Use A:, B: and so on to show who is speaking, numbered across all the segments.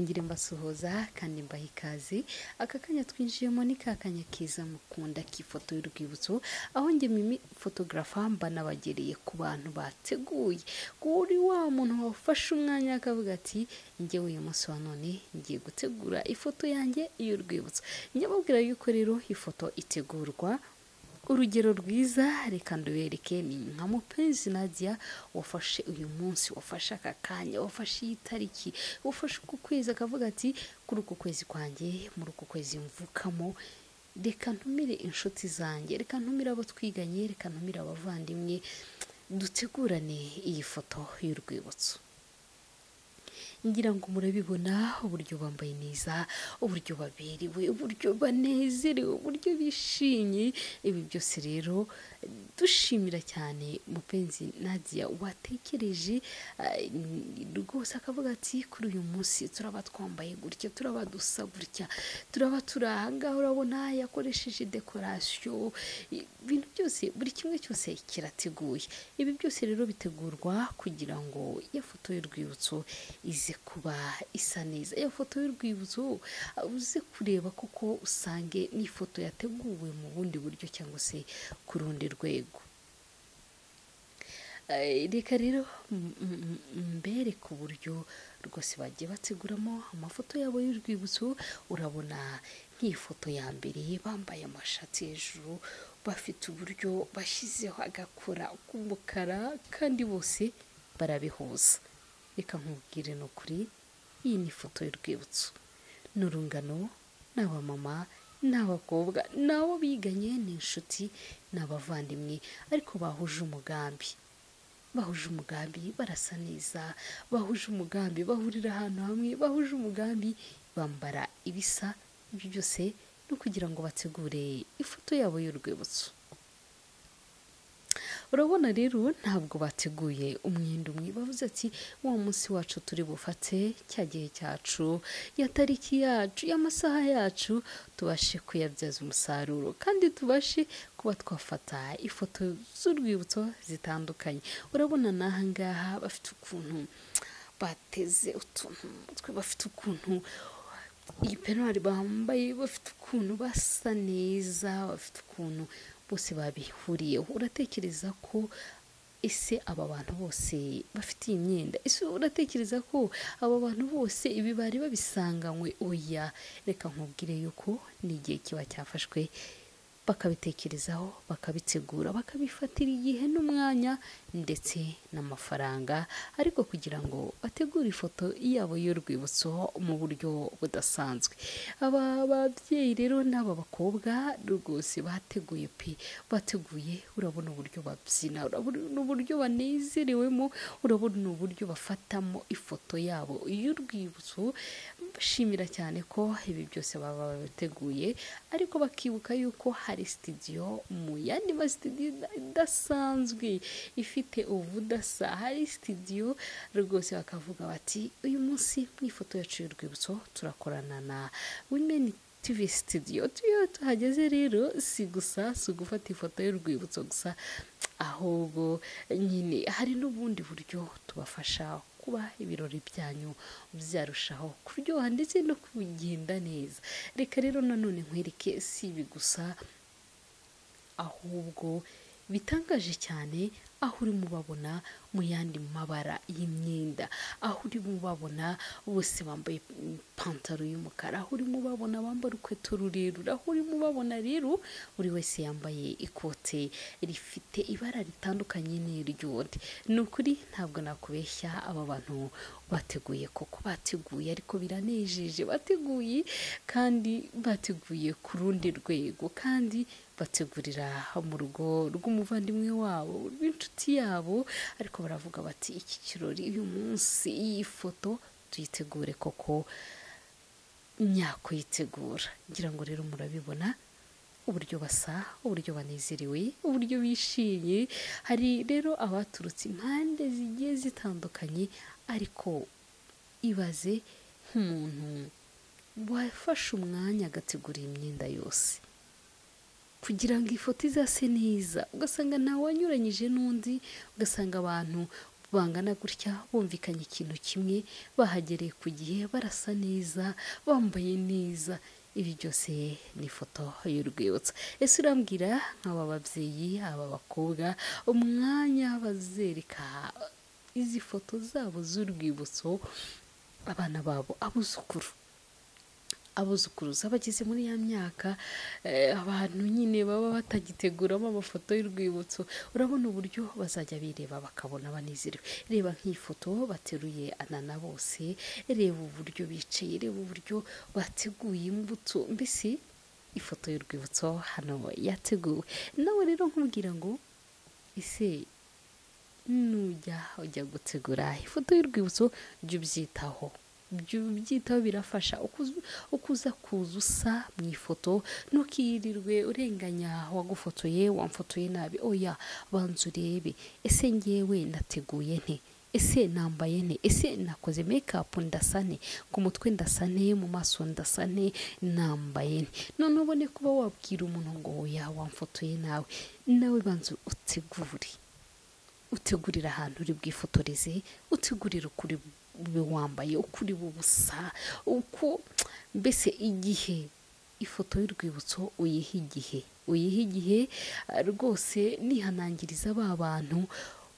A: kubasuhuza kandi mbaha ikaze aka kanya twinjiyemo ni ka kanya kiza mukunda k'ifoto y'urwibutso aho njye mimi fotogarafa mba nabagereye ku bantu bateguye kuri wa muntu wafashe umwanya akavuga ati njyewe uyu munsi wa none ngiye gutegura ifoto yanjye y'urwibutso nyababwira yuko rero ifoto itegurwa urugero rwiza reka ndubereke ni nka mupenzi nadia wafashe uyu munsi wafashe aka kanya wafashe iyi tariki wafashe uku kwezi akavuga ati kuri uku kwezi kwanjye muri uku kwezi mvukamo reka ntumire inshuti zanjye reka ntumire abo twiganye reka ntumire abavandimwe dutegurane iyi foto y'urwibutso ngira ngo murabibona uburyo bambaye neza uburyo baberewe uburyo banezerewe uburyo bishimye ibi byose rero dushimira cyane mupenzi nadia watekereje ah, rwose akavuga ati kuri uyu munsi turaba twambaye gutya turaba dusa gutya turaba turi aha ngaha urabona yakoresheje dekorasiyo ibintu byose buri kimwe cyose kirateguye ibi byose rero bitegurwa kugira ngo ya foto y'urwibutso ize kuba isa neza iyo foto y'urwibutso uze kureba kuko usange n'ifoto yateguwe mu bundi buryo cyangwa se ku rundi rwego Eh, reka rero m- m- m- mbereke uburyo rwose bagiye bateguramo amafoto yabo y'urwibutso urabona nk'ifoto ya mbere bambaye amashati hejuru bafite uburyo bashyizeho agakora k'umukara kandi bose barabihuza reka nkubwire ni ukuri iyi ni ifoto y'urwibutso ni urungano ni abamama ni abakobwa ni abo biganye ni inshuti ni abavandimwe ariko bahuje umugambi bahuje umugambi barasa neza bahuje umugambi bahurira ahantu hamwe bahuje umugambi bambara ibisa ibyo byose no kugira ngo bategure ifoto yabo y'urwibutso urabona rero ntabwo bateguye umwenda umwe bavuze ati wa munsi wacu turi bufate cya gihe cyacu ya tariki yacu y'amasaha yacu tubashe kuyabyaza umusaruro kandi tubashe kuba twafata ifoto z'urwibutso zitandukanye urabona n'aha ngaha bafite ukuntu bateze utuntu mu mutwe bafite ukuntu iyi penwari bambaye bafite ukuntu basa neza bafite ukuntu bose babihuriyeho uratekereza ko ese aba bantu bose bafite iyi myenda ese uratekereza ko aba bantu bose ibi bari babisanganywe oya reka nkubwire yuko ni igihe kiba cyafashwe bakabitekerezaho bakabitegura bakabifatira igihe n'umwanya ndetse n'amafaranga ariko kugira ngo bategure ifoto yabo y'urwibutso mu buryo budasanzwe aba babyeyi rero n'aba bakobwa rwose bateguye pe bateguye urabona uburyo babyina urabona uburyo banezerewemo urabona uburyo bafatamo ifoto yabo y'urwibutso bashimira cyane ko ibi byose baba babiteguye ariko bakibuka yuko hari sitidiyo mu yandi ma sitidiyo ida- idasanzwe ifite ubudasa hari sitidiyo rwose bakavuga bati uyu munsi mu ifoto yacu y'urwibutso turakorana na wimeni tivi sitidiyo tuyo tuhageze rero si gusa si ugufata ifoto y'urwibutso gusa ahubwo nyine hari n'ubundi buryo tubafasha kuba ibirori byanyu byarushaho kuryoha ndetse no kugenda neza reka rero nanone nkwereke si ibi gusa ahubwo bitangaje cyane aho urimo ubabona mu yandi mabara y'imyenda aho urimo ubabona bose bambaye ipantaro y'umukara aho urimo ubabona bambara urukweto rurerure aho urimo ubabona rero buri wese yambaye ikote rifite ibara ritandukanye n'iry'undi ni ukuri ntabwo nakubeshya aba bantu bateguye koko bateguye ariko biranejeje bateguye kandi bateguye ku rundi rwego kandi bategurira mu rugo rw'umuvandimwe wabo rw'inshuti yabo ariko baravuga bati iki kirori uyu munsi iyi foto tuyitegure koko nyakuyitegura ngira ngo rero murabibona uburyo basa uburyo banezerewe uburyo bishimye hari rero abaturutse impande zigiye zitandukanye ariko ibaze nk'umuntu wafashe umwanya agategura iyi myenda yose kugira ngo ifoto izase neza ugasanga ntawe wanyuranyije n'undi ugasanga abantu bangana gutya bumvikanye ikintu kimwe bahagereye ku gihe barasa neza bambaye neza ibi byose ni ifoto y'urwibutso ese urambwira nk'aba babyeyi aba bakobwa umwanya bazereka izi foto zabo z'urwibutso abana babo abuzukuru abuzukuruza bageze muri ya myaka eh, abantu nyine baba batagiteguramo amafoto y'urwibutso urabona uburyo bazajya bireba bakabona banezerewe reba nk'iyi foto bateruye anana bose reba uburyo bicaye reba uburyo bateguye imbuto mbese ifoto y'urwibutso hano yateguwe nawe rero nkubwira ngo ese nujya ujya gutegura ifoto y'urwibutso jya ubyitaho byitaho birafasha ukuza kuza usa mu ifoto ntukirirwe urenganya wagufotoye wamfotoye nabi oya banza urebe ese ngewe nateguye nte ese nambaye nte ese nakoze mekapu ndasane ku mutwe ndasane mu maso ndasane nambaye nte noneho ubone kuba wabwira umuntu ngo oya wamfotoye nawe nawe banza utegure utegurira ahantu uri bwifotoreze utegurira ukuri ube wambaye uko uri bubusa uko mbese igihe ifoto y'urwibutso uyiha igihe uyiha igihe rwose nihanangiriza ba bantu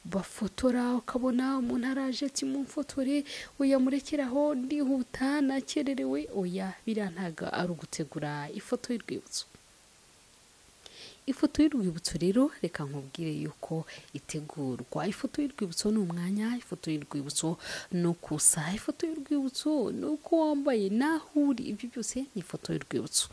A: bafotora ukabona umuntu araje ati mumfotore uyamurekeraho ndihuta nakererewe oya biriya ntabwo ari ugutegura ifoto y'urwibutso ifoto y'urwibutso rero reka nkubwire yuko itegurwa ifoto y'urwibutso ni umwanya ifoto y'urwibutso ni uko usa ifoto y'urwibutso ni uko wambaye n'aho uri ibyo byose ni ifoto y'urwibutso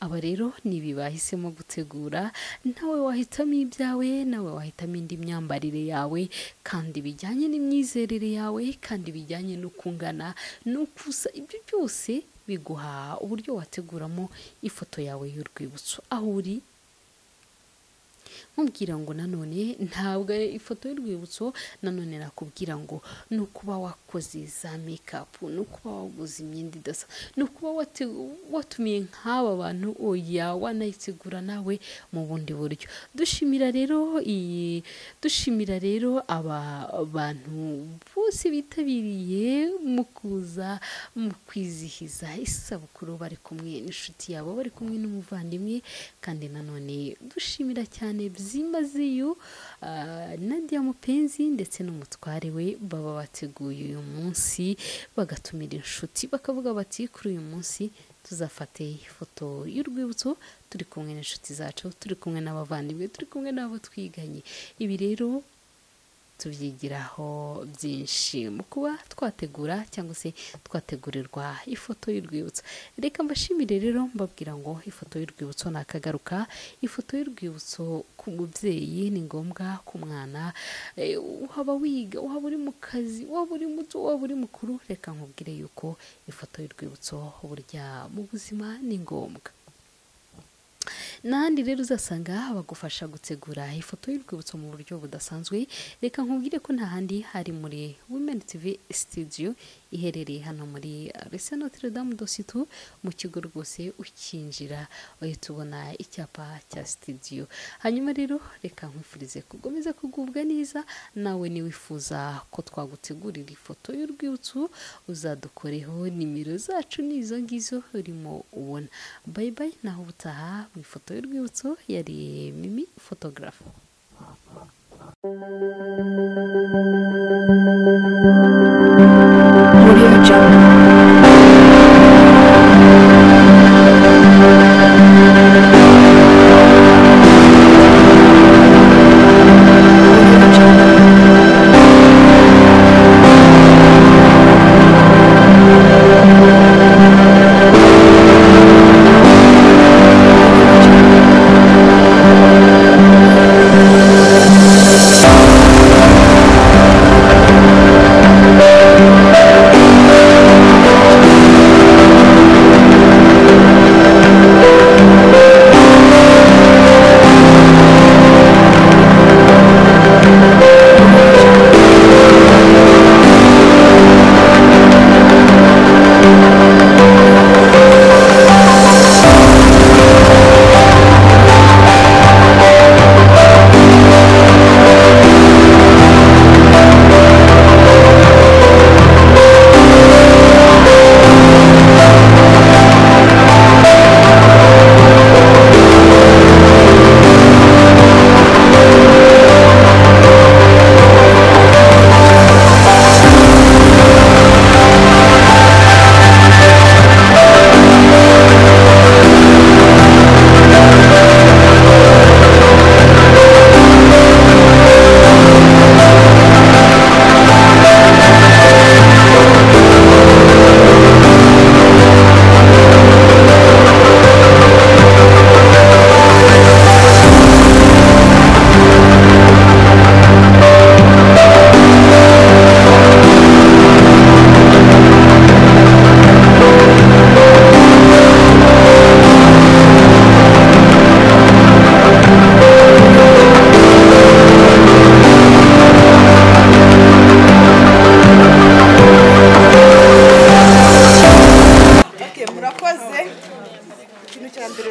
A: aba rero nibi bahisemo gutegura nawe wahitamo ibyawe nawe wahitamo indi myambarire yawe kandi bijyanye n'imyizerere yawe kandi bijyanye n'uko ungana n'uko usa ibyo byose biguha uburyo wateguramo ifoto yawe y'urwibutso aho uri nkubwira ngo nanone ntabwo ifoto y'urwibutso nanone nakubwira ngo ni ukuba wakoze za mekapu ni ukuba waguze imyenda idasa ni ukuba watumiye nk'aba bantu oya wanayitegura nawe mu bundi buryo dushimira rero iyi dushimira rero aba bantu bose bitabiriye mu kuza mu kwizihiza isabukuru bari kumwe n'inshuti yabo bari kumwe n'umuvandimwe kandi nanone dushimira cyane byimazeyo nadia mupenzi ndetse n'umutware we baba bateguye uyu munsi bagatumira inshuti bakavuga bati kuri uyu munsi tuzafate ifoto y'urwibutso turi kumwe n'inshuti zacu turi kumwe n'abavandimwe turi kumwe n'abo twiganye ibi rero tubyigiraho byinshi mu kuba twategura cyangwa se twategurirwa ifoto y'urwibutso reka mbashimire rero mbabwira ngo ifoto y'urwibutso ni akagaruka ifoto y'urwibutso ku mubyeyi ni ngombwa ku mwana waba wiga waba uri mu kazi waba uri muto waba uri mukuru reka nkubwire yuko ifoto y'urwibutso burya mu buzima ni ngombwa n'ahandi rero uzasanga bagufasha gutegura ifoto y'urwibutso mu buryo budasanzwe reka nkubwire ko nta handi hari muri women tv studio iherereye hano muri rese notre dame dositu mu kigo rwose ukinjira uhita ubona icyapa cya studio hanyuma rero reka nkwifurize gukomeza kugubwa neza nawe niwifuza ko twagutegurira ifoto y'urwibutso uzadukoreho nimero zacu ni izo ngizo urimo ubona bayi bayi naho ubutaha mu ifoto y'urwibutso yari mimi fotogarafa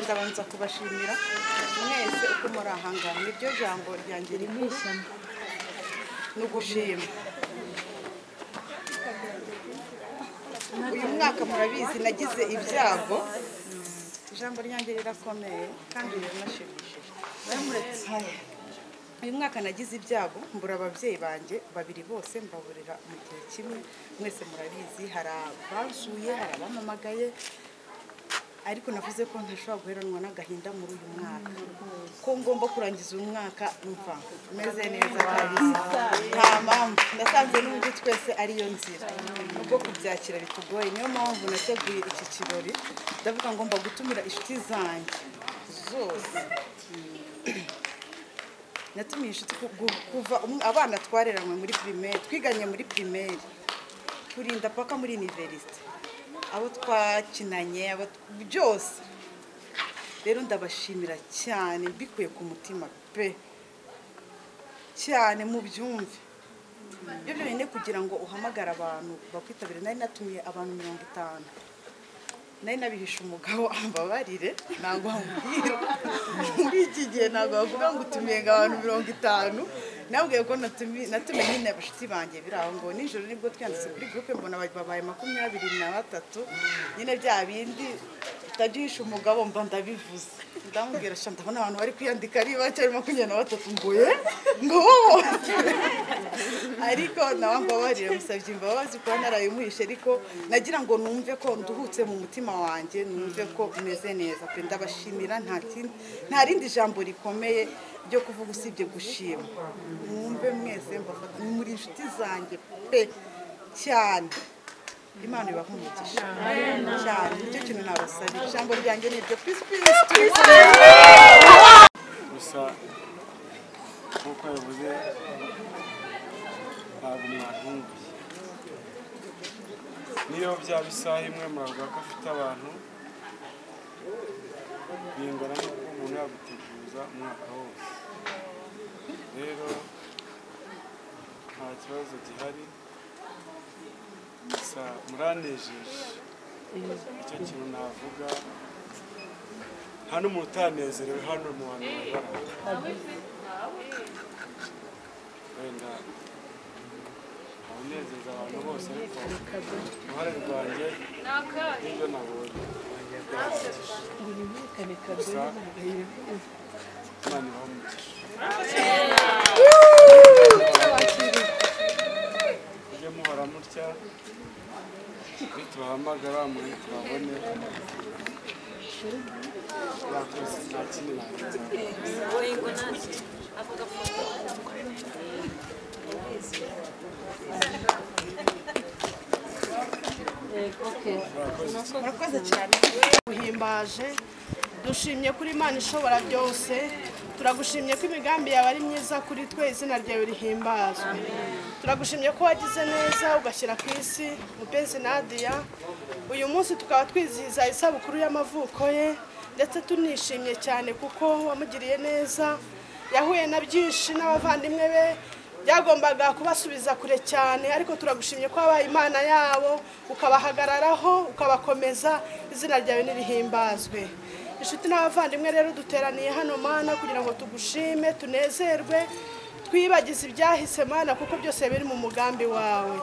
B: ndabanza kubashimira mwese uko muri aha ngaha niryo jambo ryanjye rikuru ni ugushima uyu mwaka murabizi nagize ibyago ijambo ryanjye rirakomeye kandi riranashimishije uyu mwaka nagize ibyago mbura ababyeyi banjye babiri bose mbaburira mu gihe kimwe mwese murabizi hari abazuye hari abampamagaye ariko navuze ko ntashobora guheranwa n'agahinda muri uyu mwaka ko ngomba kurangiza uyu mwaka mva meze neza kabisa nta mpamvu nasanze n'uburyo twese ariyo nzira nubwo kubyakira bitugoye niyo mpamvu nateguye iki kirori ndavuga ngo mba gutumira inshuti zanjye zose natumiye inshuti ku- ku- kuva um- abana twareranywe muri pirimeri twiganye muri pirimeri kurinda paka muri iniverisite abo twakinanye abo t- byose rero ndabashimira cyane mbikuye ku mutima pe cyane mu byumve ibyo byonyine kugira ngo uhamagare abantu bakwitabire nari natumiye abantu mirongo itanu nari nabihisha umugabo ambabarire ntabwo wamubwira muri iki gihe ntabwo wavuga ngo utumiye ngo abantu mirongo itanu nabwiye ko natumiye natumiye nyine abashuti banjye biri aho ngo nijoro nibwo twiyanditse kuri gurupe mbona ba- babaye makumyabiri na batatu nyine bya bindi utagihisha umugabo mba ndabivuze ndamubwira sha ndabona abantu bari kwiyandika ari bake ari makumyabiri na batatu mbuye ngo ariko nawe mbabarira musabye imbabazi kuba narayimuhishe ariko nagira ngo numve ko nduhutse mu mutima wanjye numve ko umeze neza pe ndabashimira nta kindi- nta rindi jambo rikomeye ryo kuvuga usibye gushima mwumve mwese mbafata muri inshuti zanjye pe cyane imana ibaha umugisha cyane nicyo kintu nabasabye ijambo ryanjye ni iryo pisi pisi pisi
C: gusa nk'uko yavuze ntabwo mwakumbuye niyo byaba isaha imwe mwavuga ko afite abantu bingana n'uko umuntu yaguteguza umwaka wose rero nta kibazo gihari gusa muranejeje nicyo kintu navuga nta n'umuntu utanezerewe hano mu bantu bari wenda ntunezeza abantu bose ariko uruhare rwanjye nibyo nabonye gusa imana ibamugisha mujye muhora mutya nitubahamagara muri tubabone yakoze nta kindi nabivuga
B: murakoze cyane
D: guhimbaje dushimye kuri imana ishobora byose turagushimye ko imigambi yawe ari myiza kuri twe izina ryawe rihimbazwe turagushimye ko wagize neza ugashyira ku isi mupenzi nadiya uyu munsi tukaba twizihiza isabukuru y'amavuko ye ndetse tunishimye cyane kuko wamugiriye neza yahuye na byinshi n'abavandimwe be byagombaga kubasubiza kure cyane ariko turagushimye ko wabaye imana yabo ukabahagararaho ukabakomeza izina ryawe nirihimbazwe inshuti n'abavandimwe rero duteraniye hano mana kugira ngo tugushime tunezerwe twibagize ibyahise mana kuko byose biri mu mugambi wawe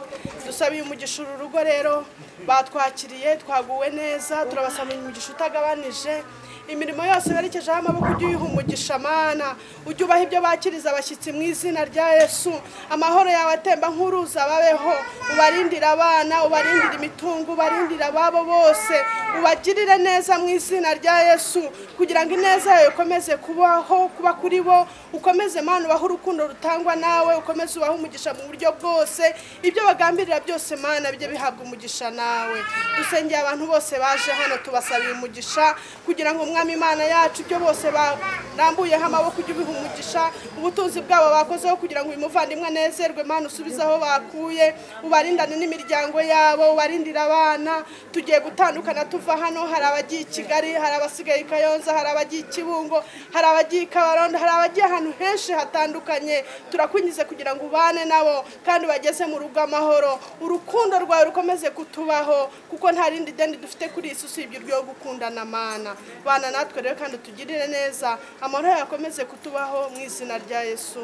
D: dusabiye umugisha uru rugo rero batwakiriye twaguwe neza turabasabiye umugisha utagabanije imirimo yose berekejeho amaboko ujye uyiha umugisha mana ujye ubaha ibyo bakiriza abashyitsi mu izina rya yesu amahoro yawe atemba nk'uruzi ababeho ubarindire abana ubarindire imitungo ubarindire ababo bose ubagirire neza mu izina rya yesu kugira ngo ineza yawe ikomeze kubaho kuba kuri bo ukomeze mana ubahe urukundo rutangwa nawe ukomeze ubahe umugisha mu buryo bwose ibyo bagambirira byose mana bijye bihabwa umugisha nawe dusengeye abantu bose baje hano tubasabiye umugisha kugira ngo umwami imana yacu ibyo bose barambuyeho amaboko ujye ubiha umugisha ubutunzi bwabo bakozeho kugira ngo uyu muvandimwe anezerwe mana usubize aho bakuye ubarindane n'imiryango yabo ubarindire abana tugiye gutandukana tu kuva hano hari abagiye i kigali hari abasigaye i kayonza hari abagiye i kibungo hari abagiye i kabarondo hari abagiye ahantu henshi hatandukanye turakunyuze kugira ngo ubane nabo kandi bageze mu rugo amahoro urukundo rwawe rukomeze kutubaho kuko nta rindi deni dufite kuri iyi si usibye uryo gukundana mana bana natwe rero kandi tugirire neza amahoro yawe akomeze kutubaho mu izina rya yesu